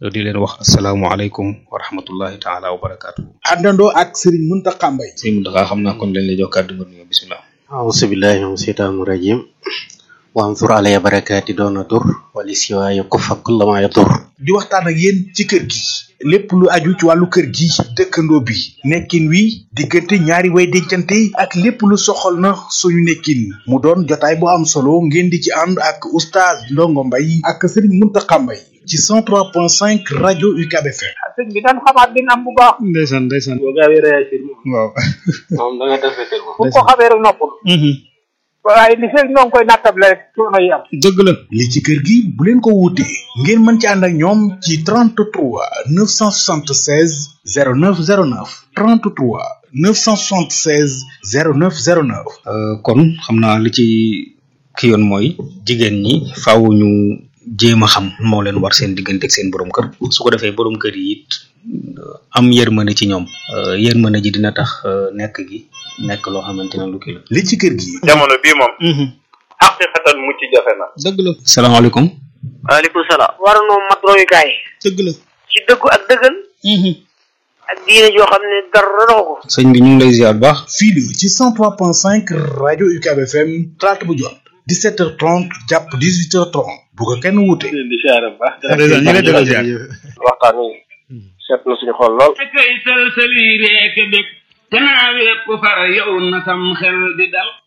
di leen wax asalaamualeykum wa rahmatullahi taala wa barakaatu. àndandoo ak Serigne Mountakha Mbaye sëñ Mountakha xam naa kon lañ lay jox kàddu nga nuyoo bisimilah. auzu billahi min seytaani rajim wa ansur alaya barakaati doona dur wali siwaaya kufa kulla ma yadur di waxtaan ak yéen ci kër gi lépp lu aju ci wàllu kër gi dëkkandoo bi nekkin wi diggante ñaari way dencante ak lépp lu soxal na suñu nekkin mu doon jotaay bu am solo ngeen di ci ànd ak oustaz Ndongo Mbaye ak Serigne Mountakha Mbaye ci 103.5 rajo UCAB FM sëñ bi dañ xamaat din am bu baax ndeysaan ndeysaan. boo gaawee réagir moom waaw. moom da nga defetel moom bu ko xamee rek noppul waaye li fekk ñoo ngi koy nattable rek coono yi am dëgg la. li ci kër gi bu leen ko wuutee ngeen mën ci ànd ak ñoom ci 33 976 0909 33 976 0909 kon xam naa li ci ki yoon mooy jigéen ñi faaw ñu jéem a xam moo leen war seen diggante ak seen borom kër su ko defee borom kër yi it am yërmande ci ñoom yërmande ji dina tax nekk gi nekk loo xamante ne lu kii la. li ci kër gi jamono bii moom xaqiqatan mucc jafe na dëgg la. salaamaaleykum. waaleykum salaam. war noo mat royukaay. dëgg la. ci dëggu ak dëggal. ak diine joo xam ne dara doxu ko. sëñ bi ñu ngi lay ziar bu baax. fii la ci 103.5 rajo UCAB FM talaata bu jot 17h30 jàpp 18h30 bu ko kenn wuute. di siyaare bu baax ñu ngi lay delloo ziar. waxtaan wi seet na suñu xol lool kay sëlsëli reek bég te naa wépp far yow na sam xel di dal